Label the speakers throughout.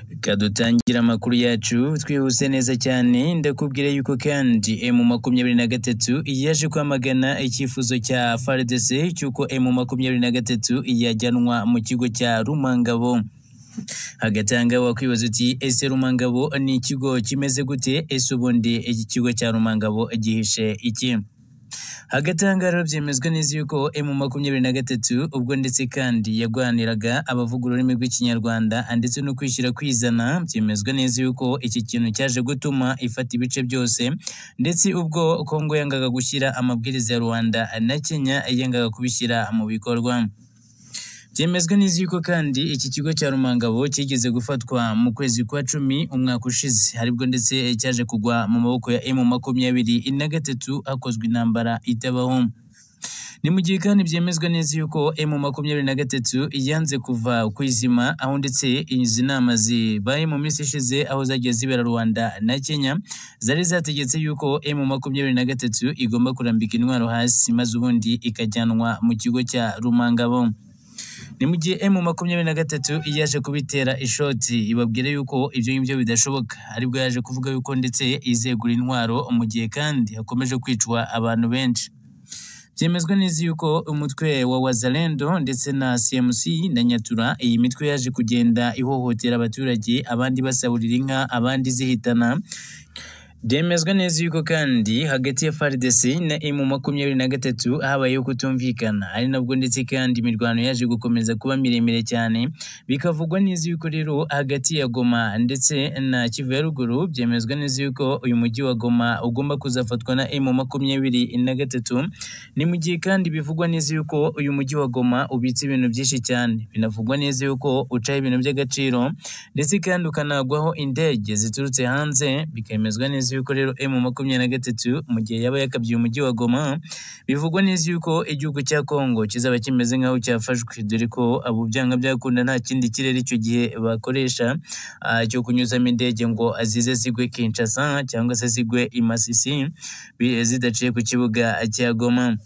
Speaker 1: Reka dutangire amakuru yacu twihuse neza cyane ndakubwira yuko kandi emu makumyabiri na gatatu yaje kwamagana icyifuzo cya FARDC cy'uko emu makumyabiri na gatatu yajyanwa mu kigo cya Rumangabo hagati wakwibaza uti ese rumangabo ni ikigo kimeze gute ese ubundi iki kigo cya rumangabo gihishe iki hagati rero byemezwa neza yuko emu makumyabiri na gatatu ubwo ndetse kandi yarwaniraga abavuga ururimi rw'ikinyarwanda ndetse no kwishyira kwizana byemezwa neza yuko iki kintu cyaje gutuma ifata ibice byose ndetse ubwo kongo yangaga gushyira amabwiriza ya rwanda na kenya yangaga kubishyira mu bikorwa byemezwa neza yuko kandi iki kigo cya rumangabo kigeze gufatwa mu kwezi kwa cumi umwaka ushize aribwo ndetse cyaje kugwa mu maboko ya emu makumyabiri na gatatu hakozwe intambara itabaho ni mu gihe kandi byemezwa neza yuko emu makumyabiri na gatatu yanze kuva ku izima aho ndetse izi nama zibaye mu minsi ishize aho zagiye zibera rwanda na kenya zari zategetse yuko emu makumyabiri na gatatu igomba kurambika intwaro hasi maze ubundi ikajyanwa mu kigo cya rumangabo ni mu gihe emu makumyabiri na gatatu yaje kubitera ishoti ibabwira yuko ibyo ngibyo bidashoboka aribwo yaje kuvuga yuko ndetse izegura intwaro mu gihe kandi hakomeje kwicwa abantu benshi byemezwa neza yuko umutwe wa wazalendo ndetse na cmc na nyatura iyi mitwe yaje kugenda ihohotera abaturage abandi basahurira inka abandi zihitana byemezwa neza yuko kandi hagati ya FARDC na M makumyabiri na gatatu habayeho kutumvikana ari nabwo ndetse kandi imirwano yaje gukomeza kuba miremire cyane bikavugwa neza yuko rero hagati ya Goma ndetse na Kivu ya ruguru byemezwa neza yuko uyu mujyi wa Goma ugomba kuzafatwa na M makumyabiri na gatatu ni mu gihe kandi bivugwa neza yuko uyu mujyi wa Goma ubitse ibintu byinshi cyane binavugwa neza yuko ucaho ibintu by'agaciro ndetse kandi ukanagwaho indege ziturutse hanze bikemezwa neza neza yuko rero emu makumyabiri na gatatu mu gihe yaba yakabye umujyi wa Goma bivugwa neza yuko igihugu cya Congo kizaba kimeze nk'aho cyafashwe dore ko abo byanga byakunda nta kindi kirere icyo gihe bakoresha cyo kunyuzamo indege ngo azize zigwe Kinshasa cyangwa se zigwe i Masisi zidaciye ku kibuga cya Goma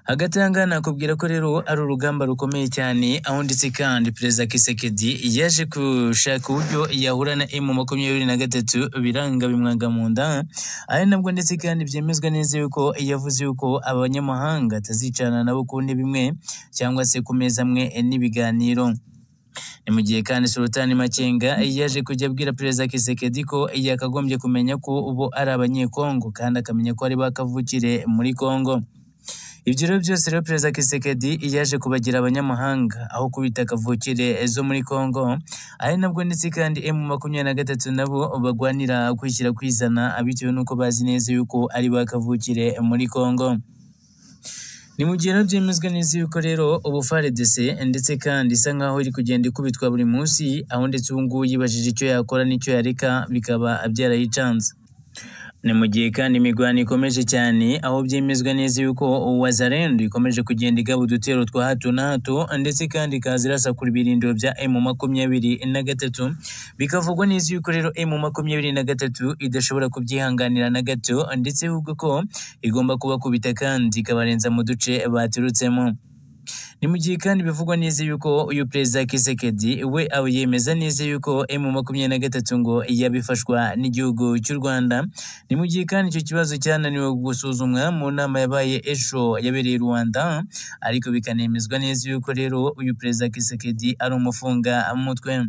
Speaker 1: hagati aha ngaha nakubwira ko rero ari urugamba rukomeye cyane aho ndetse kandi perezida kisekedi yaje gushaka uburyo yahura na emu makumyabiri na gatatu biranga bimwanga mu nda ari nabwo ndetse kandi byemezwa neza yuko yavuze yuko abanyamahanga atazicana nabo ku ntebe imwe cyangwa se ku meza amwe n'ibiganiro ni mu gihe kandi sultani makenga yaje kujya abwira perezida kisekedi ko yakagombye kumenya ko ubu ari abanyekongo kandi akamenya ko ari bakavukire muri kongo ibyo rero byose rero perezida kisekedi yaje kubagira abanyamahanga aho kubita kavukire zo muri congo ari nabwo ndetse kandi emu makumyabiri na gatatu nabo bagwanira kwishyira kwizana bitewe n'uko bazi neza yuko ari ba kavukire muri congo ni mu gihe byemezwa neza yuko rero ubu FARDC ndetse kandi isa nkaho iri kugenda ikubitwa buri munsi aho ndetse ubu ngubu yibajije icyo yakora n'icyo yareka bikaba byarayicanze ni mu gihe kandi imirwano ikomeje cyane aho byemezwa neza yuko wazarendo ikomeje kugenda igaba udutero twa hato na hato ndetse kandi ikaza irasakura ibirindiro bya emu makumyabiri na gatatu bikavugwa neza yuko rero emu makumyabiri na gatatu idashobora kubyihanganira na gato ndetse ahubwo ko igomba kubakubita kandi ikabarenza mu duce baturutsemo ni mu gihe kandi bivugwa neza yuko uyu perezida Kisekedi we yemeza neza yuko emu makumyabiri na gatatu ngo yabifashwa n'igihugu cy'u Rwanda ni mu gihe kandi icyo kibazo cyananiwe gusuzumwa mu nama yabaye ejo yabereye i Rwanda ariko bikanemezwa neza yuko rero uyu perezida Kisekedi ari umufunga mutwe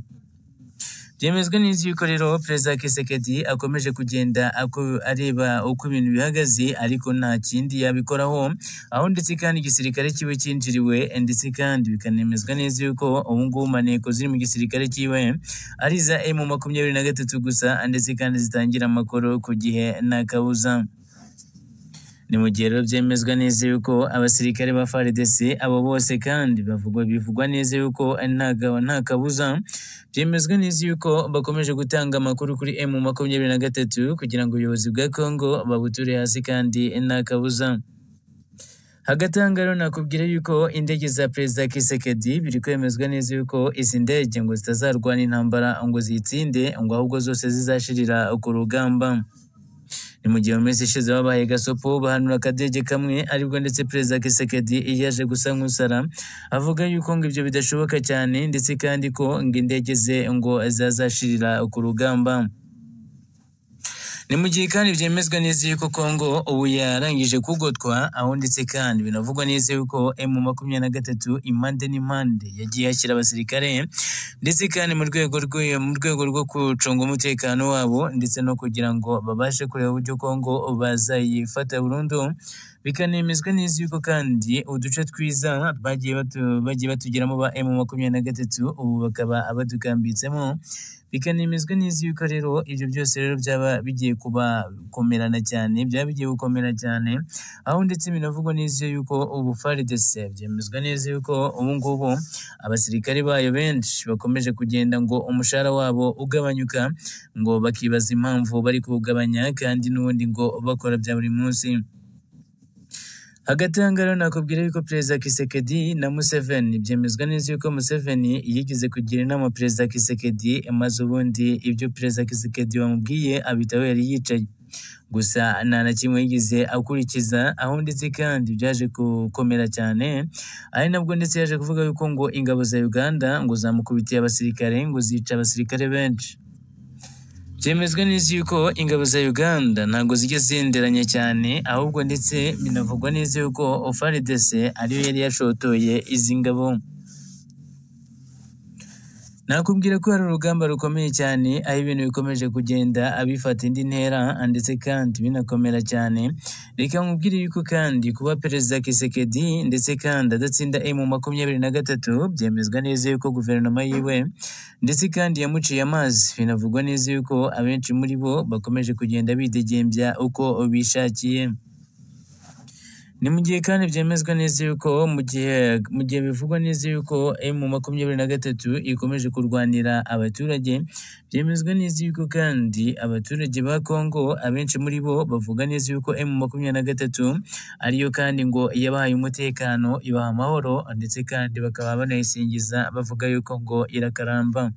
Speaker 1: byemezwa neza yuko rero perezida Kisekedi akomeje kugenda areba uko ibintu bihagaze ariko nta kindi yabikoraho aho ndetse kandi igisirikare kiwe cyinjiriwe ndetse kandi bikanemezwa neza yuko ubu ngubu mu maneko ziri mu gisirikare kiwe ari iza emu makumyabiri na gatatu gusa ndetse kandi zitangira amakoro ku gihe nta kabuza ni mu gihe rero byemezwa neza yuko abasirikare ba FARDC abo bose kandi bavugwa bivugwa neza yuko nta kabuza byemezwa neza yuko bakomeje gutanga amakuru kuri emu makumyabiri na gatatu kugira ngo ubuyobozi bwa Congo babuture hasi kandi nta kabuza hagati aha ngaha nakubwira yuko indege za perezida Kisekedi biri kwemezwa neza yuko izi ndege ngo zitazarwana intambara ngo ziyitsinde ngo ahubwo zose zizashirira ku rugamba ni mu gihe mu minsi ishize babaye gasopo bahanura akadege kamwe aribwo ndetse perezida Kisekedi yaje gusa nk'usara avuga yuko ngo ibyo bidashoboka cyane ndetse kandi ko ngo indege ze ngo zazashirira ku rugamba ni mu gihe kandi byemezwa neza yuko Congo ubu yarangije kugotwa aho ndetse kandi binavugwa neza yuko M makumyabiri na gatatu impande n'impande yagiye ashyira abasirikare ndetse kandi mu rwego rwe mu rwego rwo gucunga umutekano wabo ndetse no kugira ngo babashe kureba uburyo Congo bazayifata burundu bikanemezwa neza yuko kandi uduce twiza bagiye batu, bagiye batugeramo ba M makumyabiri na gatatu ubu bakaba badukambitsemo bikanemezwa neza yuko rero ibyo byose rero byaba bigiye kuba komerana cyane byaba bigiye gukomera cyane aho ndetse binavugwa neza yuko ubu FARDC byemezwa neza yuko ubu ngubu abasirikare bayo benshi bakomeje kugenda ngo umushahara wabo ugabanyuka ngo bakibaza impamvu bari kuwugabanya kandi n'ubundi ngo bakora bya buri munsi hagati aha ngaha nakubwira yuko perezida Kisekedi na Museveni byemezwa neza yuko Museveni yigeze kugira inama perezida Kisekedi maze ubundi ibyo perezida Kisekedi bamubwiye abitaho yari yicaye gusa nta na kimwe yigeze akurikiza aho ndetse kandi byaje gukomera cyane ari nabwo ndetse yaje kuvuga yuko ngo ingabo za Uganda ngo zamukubitiye abasirikare ngo zica abasirikare benshi byemezwa neza yuko ingabo za Uganda ntabwo zijya zenderanya cyane ahubwo ndetse binavugwa neza yuko FARDC ariyo yari yashotoye izi ngabo nakubwira ko hari urugamba rukomeye cyane aho ibintu bikomeje kugenda abifata indi ntera ndetse kandi binakomera cyane reka nkubwire yuko kandi kuba perezida Kisekedi ndetse kandi adatsinda M makumyabiri na gatatu byemezwa neza yuko guverinoma yiwe ndetse kandi yamuciye amazi binavugwa neza yuko abenshi muri bo bakomeje kugenda bidegembya uko bishakiye ni mu gihe kandi byemezwa neza yuko mu gihe mu gihe bivugwa neza yuko mu makumyabiri na gatatu ikomeje kurwanira abaturage byemezwa neza yuko kandi abaturage ba Congo abenshi muri bo bavuga neza yuko mu makumyabiri na gatatu ariyo kandi ngo yabahaye umutekano ibaha amahoro ndetse kandi bakaba banayisingiza bavuga yuko ngo irakaramba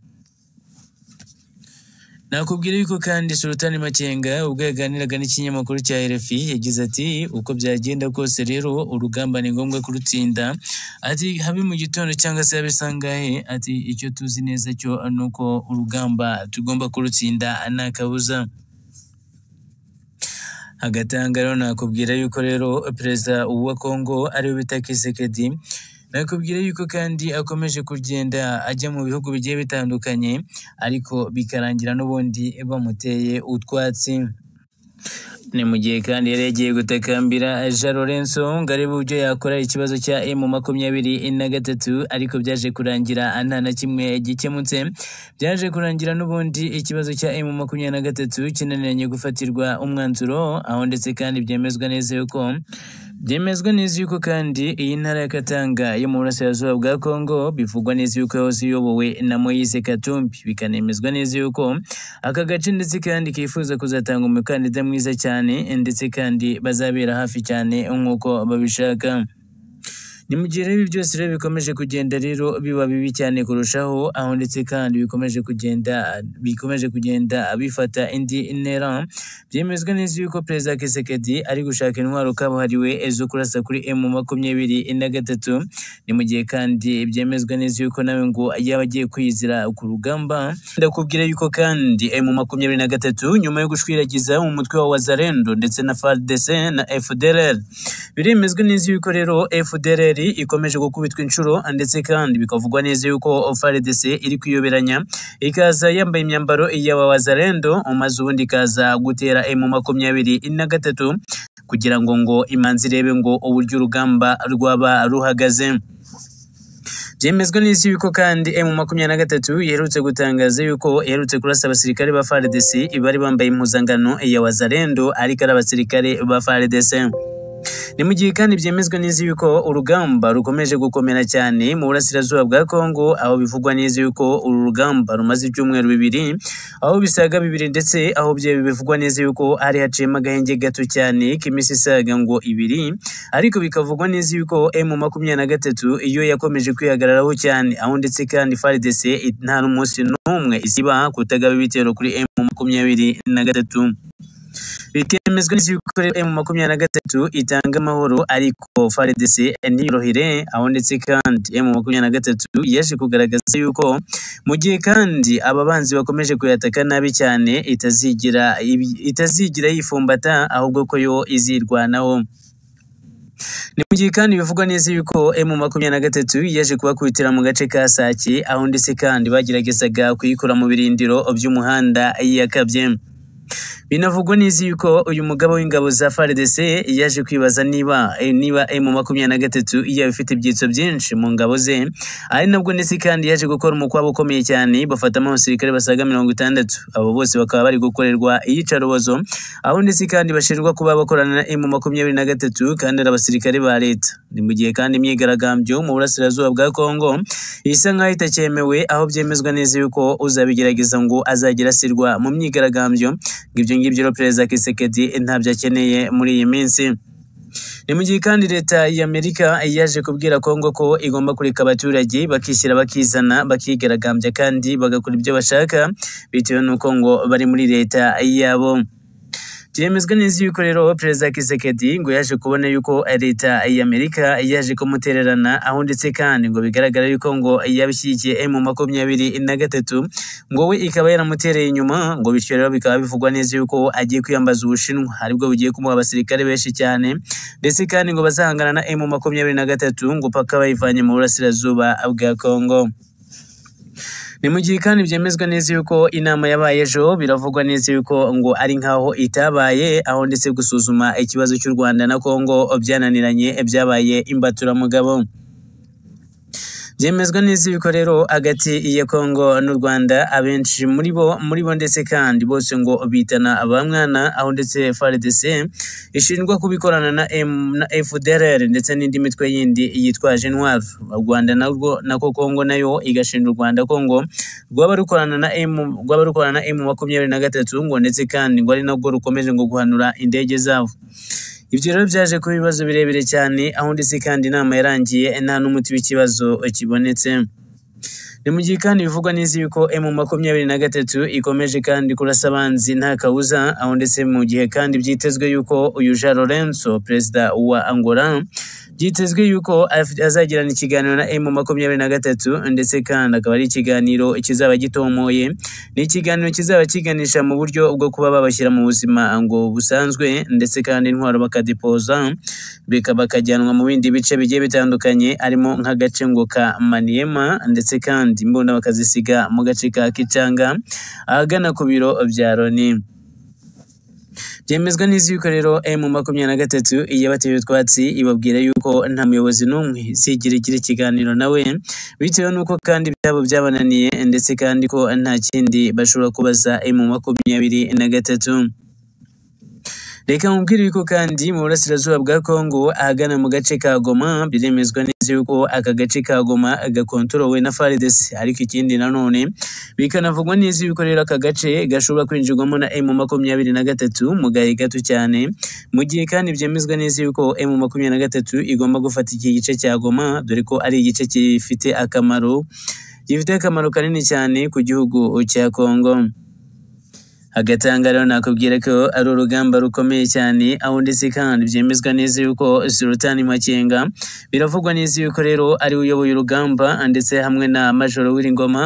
Speaker 1: nakubwira yuko kandi Sultani Makenga ubwo yaganiraga n'ikinyamakuru cya RFI yagize ati uko byagenda kose rero urugamba ni ngombwa kurutsinda ati habe mu gitondo cyangwa se habe sangahe ati icyo tuzi neza cyo ni uko urugamba tugomba kurutsinda nta kabuza hagati aha ngaha rero nakubwira yuko rero perezida wa Congo ariwe bita Kisekedi nakubwira yuko kandi akomeje kugenda ajya mu bihugu bigiye bitandukanye ariko bikarangira n'ubundi bamuteye utwatsi ni mu gihe kandi yari yagiye gutakambira Jean Lorenzo ngo arebe uburyo yakora ikibazo cya emu makumyabiri na gatatu ariko byaje kurangira nta na kimwe gikemutse byaje kurangira n'ubundi ikibazo cya emu makumyabiri na gatatu kinaniranye gufatirwa umwanzuro aho ndetse kandi byemezwa neza yuko byemezwa neza yuko kandi iyi ntara ya Katanga yo mu burasirazuba bwa Kongo bivugwa neza yuko yahoze iyobowe na Moise Katumbi bikanemezwa neza yuko aka gace ndetse kandi kifuza kuzatanga umukandida mwiza cyane ndetse kandi bazabera hafi cyane nk'uko babishaka ni mu gihe rero ibi byose rero bikomeje kugenda rero biba bibi cyane kurushaho aho ndetse kandi bikomeje kugenda bikomeje kugenda bifata indi ntera byemezwa neza yuko perezida Kisekedi ari gushaka intwaro kabuhariwe zo kurasa kuri M makumyabiri na gatatu ni mu gihe kandi byemezwa neza yuko nawe ngo yaba agiye kwiyizira ku rugamba ndakubwira yuko kandi M makumyabiri na gatatu nyuma yo gushwiragiza mu mutwe wa Wazalendo ndetse na FARDC na FDLR biremezwa neza yuko rero FDLR Isiraheli ikomeje gukubitwa inshuro ndetse kandi bikavugwa neza yuko FARDC iri kuyoberanya ikaza yambaye imyambaro y'abawazalendo maze ubundi ikaza gutera emu makumyabiri na gatatu kugira ngo ngo imanzi irebe ngo uburyo urugamba rwaba ruhagaze byemezwa n'isi yuko kandi M makumyabiri na gatatu iherutse gutangaza yuko iherutse kurasa abasirikare ba FARDC bari bambaye impuzangano ya wazalendo ariko ari abasirikare ba FARDC ni mu gihe kandi byemezwa neza yuko urugamba rukomeje gukomera cyane mu burasirazuba bwa Kongo aho bivugwa neza yuko uru rugamba rumaze ibyumweru bibiri aho bisaga bibiri ndetse aho bivugwa neza yuko hari haciyemo agahenge gato cyane k'iminsi isaga ngo ibiri ariko bikavugwa neza yuko M makumyabiri na gatatu iyo yakomeje kwihagararaho cyane aho ndetse kandi FARDC nta n'umunsi n'umwe isiba kutagaba ibitero kuri M makumyabiri na gatatu bikemezwa neza yuko rero emu makumyabiri na gatatu itanga amahoro ariko FARDC ntiyorohere aho ndetse kandi emu makumyabiri na gatatu yaje kugaragaza yuko mu gihe kandi aba banzi bakomeje kuyataka nabi cyane itazigira itazigira yifumbata ahubwo ko yo izirwanaho ni mu gihe kandi bivugwa neza yuko emu makumyabiri na gatatu yaje kubakubitira mu gace ka Sake aho ndetse kandi bageragezaga kuyikora mu birindiro by'umuhanda yakabye binavugwa neza yuko uyu mugabo w'ingabo za FARDC yaje kwibaza niba eh, niba emu makumyabiri na gatatu yaba ifite ibyitso byinshi mu ngabo ze ari nabwo ndetse kandi yaje gukora umukwabo ukomeye cyane bafatamo abasirikare basaga mirongo itandatu abo bose bakaba bari gukorerwa iyicarubozo aho ndetse kandi bashinjwa kuba bakorana na emu makumyabiri na gatatu kandi ari abasirikare ba leta ni mu gihe kandi imyigaragambyo mu burasirazuba bwa kongo isa nk'aho itakyemewe aho byemezwa neza yuko uzabigerageza ngo azagera asirwa mu myigaragambyo ngo ibyo ngibyo rero perezida kisekedi ntabyo akeneye muri iyi minsi ni mu gihe kandi leta y'amerika yaje kubwira kongo ko igomba kureka abaturage bakishyira bakizana bakigaragambya kandi bagakora ibyo bashaka bitewe n'uko ngo bari muri leta yabo byemezwa neza yuko rero perezida kisekedi ngo yaje kubona yuko leta y'amerika yaje kumutererana aho ndetse kandi ngo bigaragara yuko ngo yabishyigikiye emu makumyabiri na gatatu ngo we ikaba yaramutereye inyuma ngo bityo rero bikaba bivugwa neza yuko agiye kwiyambaza ubushinwa aribwo bugiye kumuha abasirikare benshi cyane ndetse kandi ngo bazahangana na emu makumyabiri na gatatu ngo paka bayivanye mu burasirazuba bwa kongo ni mu gihe kandi byemezwa neza yuko inama yabaye ejo biravugwa neza yuko ngo ari nk'aho itabaye aho ndetse gusuzuma ikibazo cy'u Rwanda na Kongo byananiranye byabaye imbaturamugabo byemezwa neza yuko rero hagati ya Kongo n'u Rwanda abenshi muri bo muri bo ndetse kandi bose ngo bitana abamwana aho ndetse FARDC ishinjwa kubikorana na M na FDLR ndetse n'indi mitwe yindi yitwaje intwaro u Rwanda narwo nako Kongo nayo igashinja u Rwanda Kongo rwaba rukorana na M rwaba rukorana na M makumyabiri na gatatu ngo ndetse kandi ngo ari nabwo rukomeje ngo guhanura indege zabo ibyo rero byaje kuba ibibazo birebire cyane aho ndetse kandi inama yarangiye nta n'umuti w'ikibazo kibonetse ni mu gihe kandi bivugwa neza yuko emu makumyabiri na gatatu ikomeje kandi kurasa abanzi nta kabuza aho ndetse mu gihe kandi byitezwe yuko uyu Jean Lorenzo perezida wa Angola byitezwe yuko af- azagirana ikiganiro na emu makumyabiri na gatatu ndetse kandi akaba ari ikiganiro kizaba gitomoye ni ikiganiro kizaba kiganisha mu buryo bwo kuba babashyira mu buzima ngo busanzwe ndetse kandi intwaro bakadepoza bika- bakajyanwa mu bindi bice bigiye bitandukanye harimo nk'agace ngo ka Maniema ndetse kandi imbunda bakazisiga mu gace ka Kichanga ahagana ku biro bya Loni byemezwa neza yuko rero emu makumyabiri na gatatu yabateye utwatsi ibabwira yuko nta muyobozi n'umwe izigera igira ikiganiro nawe bitewe n'uko kandi ibyabo byabananiye ndetse kandi ko nta kindi bashobora kubaza emu makumyabiri na gatatu reka nkubwire yuko kandi mu burasirazuba bwa kongo ahagana mu gace ka goma biremezwa neza yuko aka gace ka goma gakontorowe na faridesi ariko ikindi nanone bikanavugwa neza yuko rero aka gace gashobora kwinjirwamo na emu makumyabiri na gatatu mu gahe gato cyane mu gihe kandi byemezwa neza yuko emu makumyabiri na gatatu igomba gufata iki gice cya goma dore ko ari igice gifite akamaro gifite akamaro kanini cyane ku gihugu cya kongo agatanga rero nakubwira ko ari urugamba rukomeye cyane aho ndetse kandi byemezwa neza yuko Sultan Makenga biravugwa neza yuko rero ari we uyoboye urugamba ndetse hamwe na Majoro W'Iringoma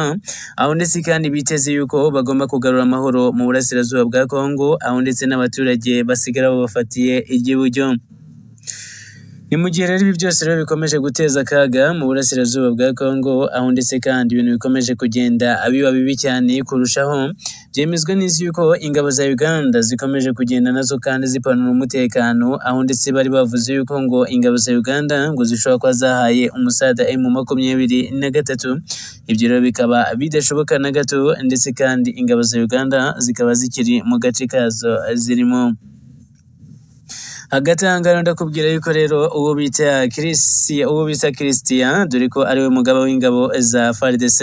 Speaker 1: aho ndetse kandi biteze yuko bagomba kugarura amahoro mu burasirazuba bwa Kongo aho ndetse n'abaturage basigara babafatiye iby'iburyo ni mu gihe rero ibi byose rero bikomeje guteza akaga mu burasirazuba bwa Kongo aho ndetse kandi ibintu bikomeje kugenda biba bibi cyane kurushaho byemezwa neza yuko ingabo za Uganda zikomeje kugenda nazo kandi zipanura umutekano aho ndetse bari bavuze yuko ngo ingabo za Uganda ngo zishobora kuba zahaye umusada M makumyabiri na gatatu ibyo rero bikaba bidashoboka na gato ndetse kandi ingabo za Uganda zikaba zikiri mu gace kazo zirimo agatangaro ndakubwira yuko rero uwo bita Christian uwo bita Christian dore ko ari we mugaba w'ingabo za FARDC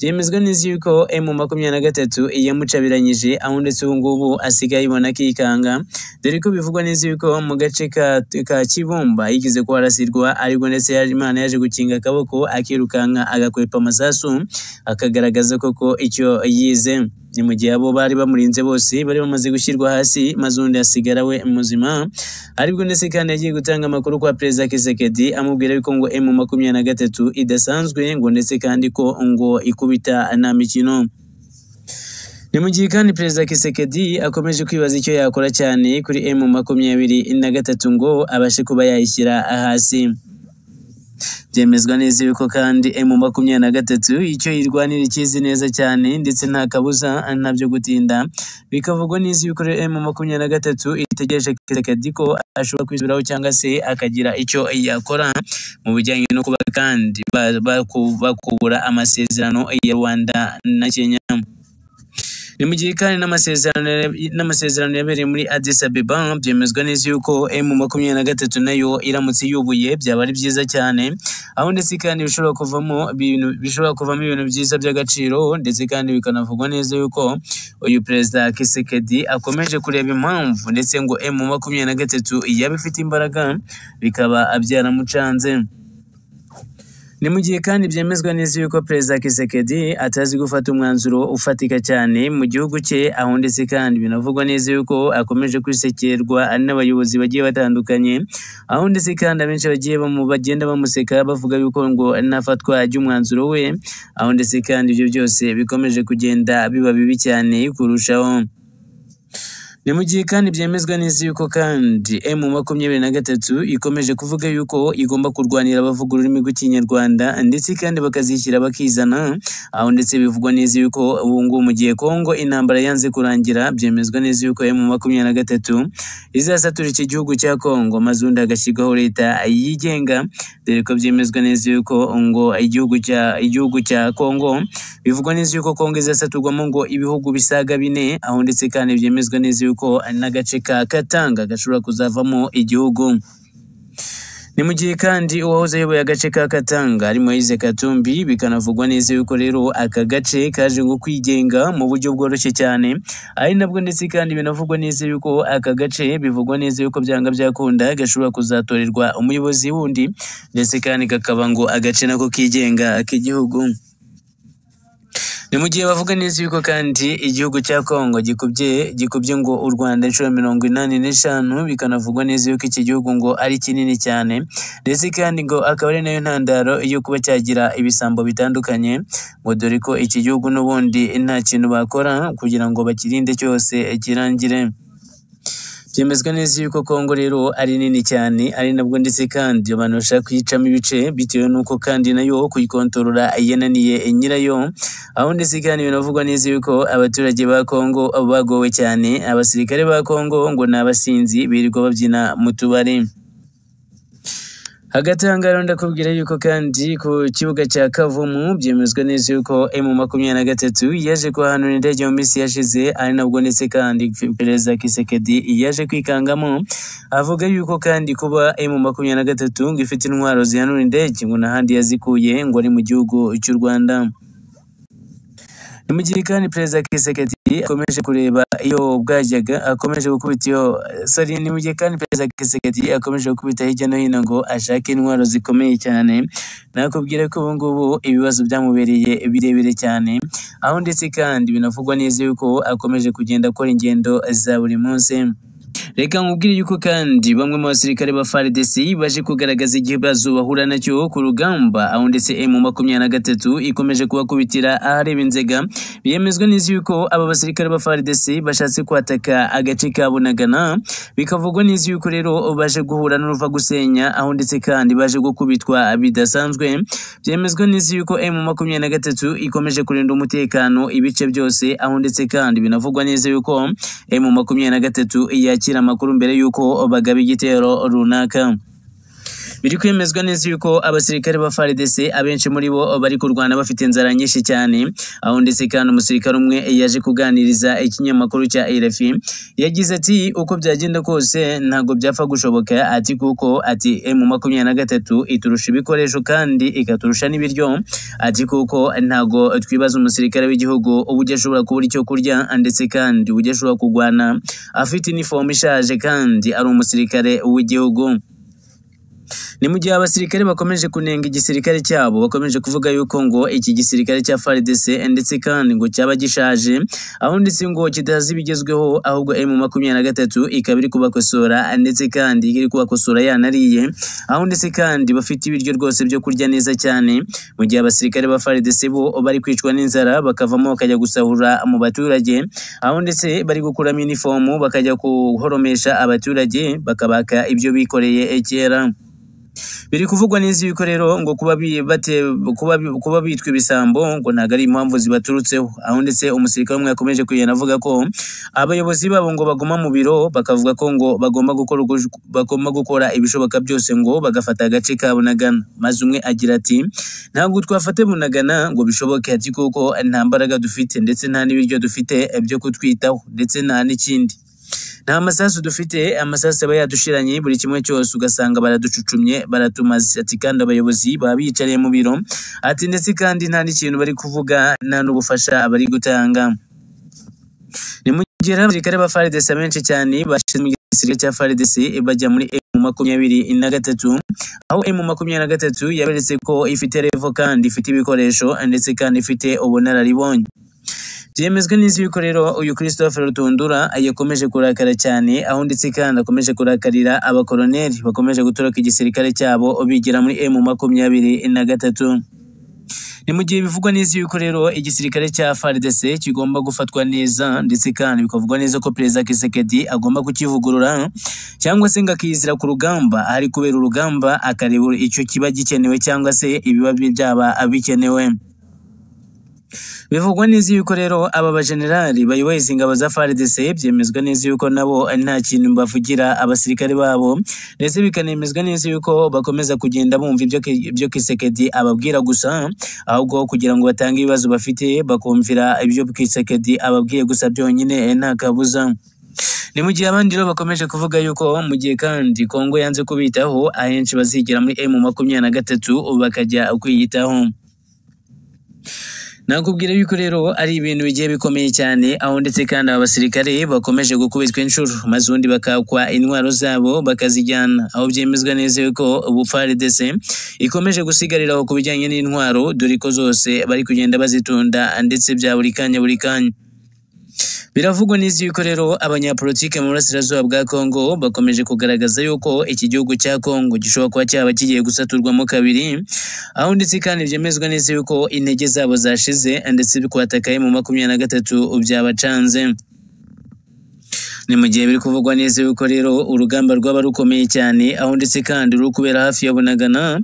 Speaker 1: byemezwa neza yuko emu makumyabiri na gatatu yamucabiranyije aho ndetse ubu ngubu asigaye ibona akikanga dore ko bivugwa neza yuko mu gace ka, ka Kibumba yigeze kuharasirwa ariko ndetse yaje Imana yaje gukinga akaboko akirukanka agakwepa amasasu akagaragaza koko icyo yize ni mu gihe abo bari bamurinze bose bari bamaze gushyirwa hasi maze undi asigara we muzima aribwo ndetse kandi yagiye gutanga amakuru kwa perezida Kisekedi amubwira yuko ngo emu makumyabiri na gatatu idasanzwe ngo ndetse kandi ko ngo ikubita nta mikino ni mu gihe kandi perezida Kisekedi akomeje kwibaza icyo yakora cyane kuri emu makumyabiri na gatatu ngo abashe kuba yayishyira hasi byemezwa neza yuko kandi emu makumyabiri na gatatu icyo yirwanira ikizi neza cyane ndetse nta kabuza ntabyo gutinda bikavugwa neza yuko rero emu makumyabiri na gatatu itegereje Kisekedi ko ashobora kwisubiraho cyangwa se akagira icyo yakora mu bijyanye no kuba kandi ba- baku- bakubura amasezerano ya Rwanda na Kenya ni mu gihe kandi n'amasezerano n'amasezerano yabereye muri Addis Ababa byemezwa neza yuko M makumyabiri na gatatu nayo iramutse yubuye byaba ari byiza cyane aho ndetse kandi bishobora kuvamo ibintu bishobora kuvamo ibintu byiza by'agaciro ndetse kandi bikanavugwa neza yuko uyu perezida Kisekedi akomeje kureba impamvu ndetse ngo M makumyabiri na gatatu yaba ifite imbaraga bikaba byaramucanze ni mu gihe kandi byemezwa neza yuko perezida Kisekedi atazi gufata umwanzuro ufatika cyane mu gihugu cye aho ndetse kandi binavugwa neza yuko akomeje kwisekerwa n'abayobozi bagiye batandukanye aho ndetse kandi abenshi bagiye bamu- bagenda bamuseka bavuga yuko ngo ntafatwa ry'umwanzuro we aho ndetse kandi ibyo byose bikomeje kugenda biba bibi cyane kurushaho ni mu gihe kandi byemezwa neza yuko kandi emu makumyabiri na gatatu ikomeje kuvuga yuko igomba kurwanira abavuga ururimi rw'ikinyarwanda ndetse kandi bakazishyira bakizana aho ndetse bivugwa neza yuko ubu ngubu mu gihe kongo intambara yanze kurangira byemezwa neza yuko emu makumyabiri na gatatu izasatura iki gihugu cya kongo maze undi hagashyirwaho leta yigenga dore ko byemezwa neza yuko ngo igihugu cya igihugu cya kongo bivugwa neza yuko kongo izasaturwamo ngo ibihugu bisaga bine aho ndetse kandi byemezwa neza yuko n'agace ka katanga gashobora kuzavamo igihugu ni mu gihe kandi uwahoze ayoboye agace ka Katanga ari Moise Katumbi bikanavugwa neza yuko rero aka gace kaje ngo kwigenga mu buryo bworoshye cyane ari nabwo ndetse kandi binavugwa neza yuko aka gace bivugwa neza yuko byanga byakunda gashobora kuzatorerwa umuyobozi wundi ndetse kandi kakaba ngo agace nako kigenga k'igihugu ni mu gihe bavuga neza yuko kandi igihugu cya Kongo gikubye gikubye ngo u Rwanda inshuro mirongo inani n'eshanu bikanavugwa neza yuko iki gihugu ngo ari kinini cyane ndetse kandi ngo akaba ari nayo ntandaro yo kuba cyagira ibisambo bitandukanye ngo dore ko iki gihugu n'ubundi nta kintu bakora kugira ngo bakirinde cyose kirangire byemezwa neza yuko Kongo rero ari nini cyane ari nabwo ndetse kandi abantu bashaka kuyicamo ibice bitewe n'uko kandi nayo kuyikontorora yananiye nyirayo aho ndetse kandi binavugwa neza yuko abaturage ba Kongo bagowe cyane abasirikare ba Kongo ngo ni abasinzi birirwa babyina mu tubari hagati aha ngaha rero ndakubwira yuko kandi ku kibuga cya Kavumu byemezwa neza yuko emu makumyabiri na gatatu yaje kuhanura indege mu minsi yashize ari nabwo ndetse kandi perezida Kisekedi yaje kwikangamo avuga yuko kandi kuba emu makumyabiri na gatatu ngo ifite intwaro zihanura indege ngo n'ahandi yazikuye ngo ari mu gihugu cy'u Rwanda ni mu gihe kandi perezida Kisekedi akomeje kureba iyo bwajyaga akomeje gukubita iyo sorry ni mu gihe kandi perezida Kisekedi akomeje gukubita hirya no hino ngo ashake intwaro zikomeye cyane nakubwira ko ubu ngubu ibibazo byamubereye birebire cyane aho ndetse kandi binavugwa neza yuko akomeje kugenda akora ingendo za buri munsi Reka nkubwire yuko kandi bamwe mu basirikare ba FARDC baje kugaragaza ikibazo bahura nacyo ku rugamba aho ndetse M makumyabiri na gatatu ikomeje kubakubitira ahareba inzega byemezwa neza yuko aba basirikare ba FARDC bashatse kwataka agace ka Bunagana bikavugwa neza yuko rero baje guhura n'uruva gusenya aho ndetse kandi baje gukubitwa bidasanzwe byemezwa neza yuko M makumyabiri na gatatu ikomeje kurinda umutekano ibice byose aho ndetse kandi binavugwa neza yuko M makumyabiri na gatatu yakira amakuru mbere y'uko bagaba igitero runaka biri kwemezwa neza yuko abasirikare ba FARDC abenshi muri bo bari kurwana bafite inzara nyinshi cyane aho ndetse kandi umusirikare umwe yaje kuganiriza ikinyamakuru cya RFI yagize ati uko byagenda kose ntabwo byapfa gushoboka ati kuko ati M makumyabiri na gatatu iturusha ibikoresho kandi ikaturusha n'ibiryo ati kuko ntabwo twibaza umusirikare w'igihugu uba ujya ashobora kubura icyo kurya ndetse kandi ujya ashobora kurwana afite inifomu ishaje kandi ari umusirikare w'igihugu ni mu gihe abasirikare bakomeje kunenga igisirikare cyabo bakomeje kuvuga yuko ngo iki gisirikare cya FARDC ndetse kandi ngo cyaba gishaje aho ndetse ngo kidazi ibigezweho ahubwo emu makumyabiri na gatatu ikaba iri kubakosora ndetse kandi iri kubakosora yanariye aho ndetse kandi bafite ibiryo rwose byo kurya neza cyane mu gihe abasirikare ba FARDC bo bari kwicwa n'inzara bakavamo bakajya gusahura mu baturage aho ndetse bari gukuramo inifomu bakajya guhoromesha abaturage bakabaka ibyo bikoreye kera biri kuvugwa neza yuko rero ngo kuba bi- bate kuba bi- kuba bitwa ibisambo ngo ntabwo ari impamvu zibaturutseho aho ndetse umusirikare umwe yakomeje kugenda avuga ko abayobozi babo ngo baguma mu biro bakavuga ko ngo bagomba gukora uko- bagomba gukora ibishoboka byose ngo bagafata agace ka Bunagana maze umwe agira ati ntabwo twafata Bunagana ngo bishoboke ati kuko nta mbaraga dufite ndetse nta n'ibiryo dufite byo kutwitaho ndetse nta n'ikindi nta masasu dufite amasasu aba yadushiranye buri kimwe cyose ugasanga baraducucumye baratumaze ati kandi abayobozi baba biyicariye mu biro ati ndetse kandi nta n'ikintu bari kuvuga nta n'ubufasha bari gutanga ni mu gihe rero abasirikare ba FARDC benshi cyane bashinzwe igisirikare cya FARDC bajya muri M makumyabiri na gatatu aho M makumyabiri na gatatu yaberetse ko ifite revo kandi ifite ibikoresho ndetse kandi ifite ubunararibonye byemezwa n'izi yuko rero uyu Christopher Rutundura yakomeje kurakara cyane aho ndetse kandi akomeje kurakarira abakoroneri bakomeje gutoroka igisirikare cyabo bigira muri M makumyabiri na gatatu ni mu gihe bivugwa neza yuko rero igisirikare cya FARDC kigomba gufatwa neza ndetse kandi bikavugwa neza ko Perezida Kisekedi agomba kukivugurura cyangwa se ngo akiyizira ku rugamba ahari kubera urugamba akareba icyo kiba gikenewe cyangwa se ibiba byaba bikenewe bivugwa neza yuko rero aba bajenerali bayoboye izi ngabo za FARDC byemezwa neza yuko nabo nta kintu bavugira abasirikare babo ndetse bikanemezwa neza yuko bakomeza kugenda bumva ibyo Ki- ibyo Kisekedi ababwira gusa ahubwo kugira ngo batange ibibazo bafite bakumvira ibyo Kisekedi ababwiye gusa byonyine nta kabuza ni mu gihe abandi rero bakomeje kuvuga yuko mu gihe kandi Kongo yanze kubitaho ahenshi bazigera muri M makumyabiri na gatatu bakajya kwiyitaho nakubwira yuko rero ari ibintu bigiye bikomeye cyane aho ndetse kandi aba basirikare bakomeje gukubitwa inshuro maze ubundi bakakwa intwaro zabo bakazijyana aho byemezwa neza yuko ubu FARDC ikomeje gusigarira aho ku bijyanye n'intwaro dore ko zose bari kugenda bazitunda ndetse bya buri kanya buri kanya Biravugwa neza yuko rero abanyapolitike mu burasirazuba bwa Kongo bakomeje kugaragaza yuko iki gihugu cya Kongo gishobora kuba cyaba kigiye gusaturwamo kabiri, aho ndetse kandi byemezwa neza yuko intege zabo zashize ndetse kwatakaye mu makumyabiri na gatatu byabacanze. Ni mu gihe biri kuvugwa neza yuko rero urugamba rwaba rukomeye cyane aho ndetse kandi ruri kubera hafi ya Bunagana,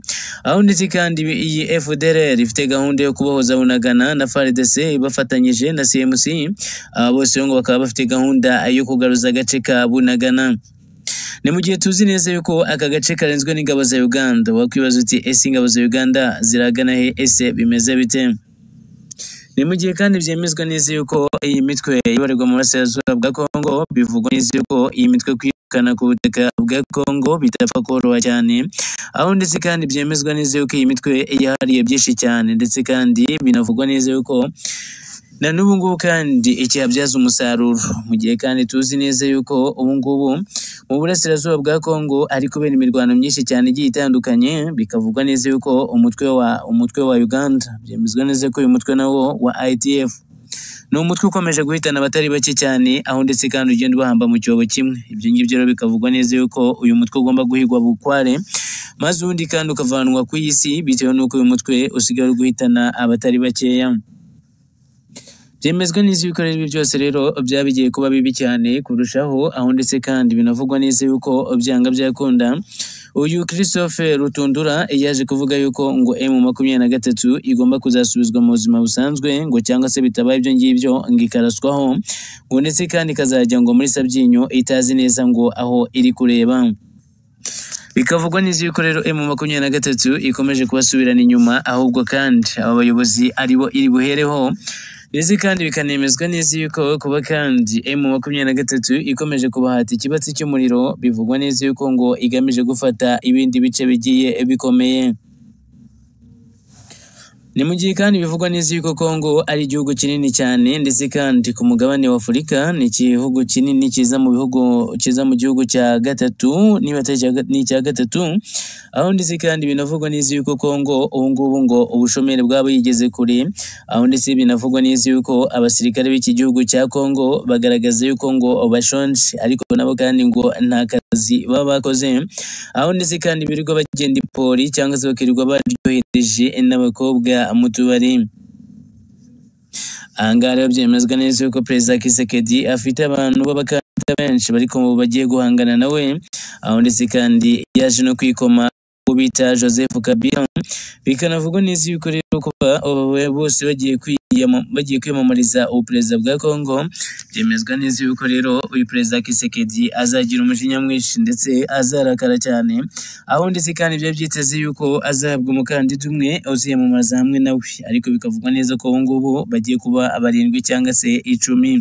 Speaker 1: aho ndetse kandi iyi FDLR ifite gahunda yo kubohoza Bunagana na FARDC bafatanyije na CMC, aba bose rero ngo bakaba bafite gahunda yo kugaruza agace ka Bunagana. Ni mu gihe tuzi neza yuko aka gace karenzwe n'ingabo za Uganda, wakwibaza uti ese ingabo za Uganda ziragana he ese bimeze bite? Ni mu gihe kandi byemezwa neza yuko iyi mitwe ibarirwa mu burasirazuba bwa Kongo bivugwa neza yuko iyi mitwe kwirukana ku butaka bwa Kongo bitapfa koroha cyane, aho ndetse kandi byemezwa neza yuko iyi mitwe yahariye byinshi cyane ndetse kandi binavugwa neza yuko na n'ubu ngubu kandi ikihabyaza umusaruro mu gihe kandi tuzi neza yuko ubu ngubu mu burasirazuba bwa Kongo ari kubera imirwano myinshi cyane igiye itandukanye bikavugwa neza yuko umutwe wa umutwe wa Uganda byemezwa neza ko uyu mutwe nawo wa IDF ni umutwe ukomeje guhitana abatari bake cyane aho ndetse kandi ugenda ubahamba mu cyobo kimwe ibyo ngibyo rero bikavugwa neza yuko uyu mutwe ugomba guhigwa bukware maze uwundi kandi ukavanwa ku isi bitewe n'uko uyu mutwe usigaye uri guhitana abatari bakeya byemezwa neza yuko rero ibi byose rero byaba bigiye kuba bibi cyane kurushaho aho ndetse kandi binavugwa neza yuko byanga byakunda uyu Christophe Rutundura yaje kuvuga yuko ngo M makumyabiri na gatatu igomba kuzasubizwa mu buzima busanzwe ngo cyangwa se bitabaye ibyo ngibyo ngo ikaraswaho ngo ndetse kandi ikazajya ngo muri Sabyinyo itazi neza ngo aho iri kureba Bikavugwa neza yuko rero M makumyabiri na gatatu ikomeje kubasubirana inyuma ahubwo kandi aba bayobozi aribo iri buhereho ndetse kandi bikanemezwa neza yuko kuba kandi M makumyabiri na gatatu ikomeje kubahata ikibatsi cy'umuriro bivugwa neza yuko ngo igamije gufata ibindi bice bigiye bikomeye ni mu gihe kandi bivugwa neza yuko Congo ari igihugu kinini cyane ndetse kandi ku mugabane wa Afurika ni igihugu kinini kiza mu bihugu kiza mu gihugu cya gatatu niba atari icya ga- ni icya gatatu aho ndetse kandi binavugwa neza yuko Congo ubu ngubu ngo ubushomeri bwabo yigeze kure aho ndetse binavugwa neza yuko abasirikare b'iki gihugu cya Congo bagaragaza yuko ngo bashonje ariko nabo kandi ngo nta kazi baba bakoze aho ndetse kandi birirwa bagenda ipori cyangwa se bakirirwa baryohereje n'abakobwa mu tubari aha ngaha rero byemezwa neza yuko perezida Kisekedi afite abantu b'abakandida benshi bari ku- bagiye guhangana nawe aho ndetse kandi yaje no kwikoma uwo bita Joseph Kabila bikanavugwa neza yuko rero kuba aba ba- bose bagiye kwiyama- bagiye kwiyamamariza ubuperezida bwa Congo byemezwa neza yuko rero uyu perezida Kisekedi azagira umujinya mwinshi ndetse azarakara cyane aho ndetse kandi byari byiteze yuko azahabwa umukandida umwe uziyamamaza hamwe nawe ariko bikavugwa neza ko ubu ngubu bagiye kuba barindwi cyangwa se icumi